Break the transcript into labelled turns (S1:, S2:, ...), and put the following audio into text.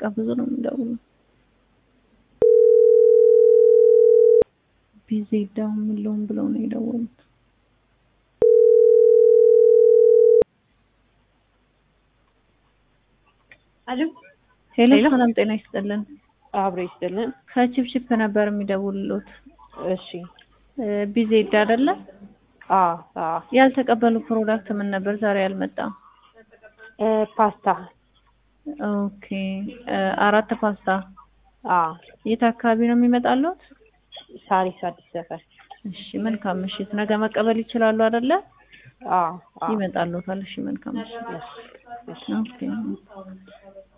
S1: ብዙ ነው የሚደውሉ። ቢዚ ዳውን የለውም ብለው ነው የደወሉት።
S2: አሎ
S1: ሄሎ
S2: ሄሎ።
S1: ሰላም ጤና ይስጥልን።
S2: አብሮ ይስጥልን።
S1: ከቺፕቺፕ ነበር የሚደውሉት።
S2: እሺ
S1: ቢዚ ሄድ አይደለ?
S2: አ አ
S1: ያልተቀበሉ ፕሮዳክት ምን ነበር ዛሬ ያልመጣም?
S2: እ ፓስታ
S1: ኦኬ እ አራት ፓስታ
S2: አ
S1: የት አካባቢ ነው የሚመጣሉት?
S2: ሳሪስ አዲስ ሰፈር
S1: እሺ መልካም ምሽት። ነገ መቀበል ይችላሉ አይደለ?
S2: አ አ
S1: ይመጣሉታል። እሺ መልካም ምሽት።
S2: እሺ እሺ
S1: ኦኬ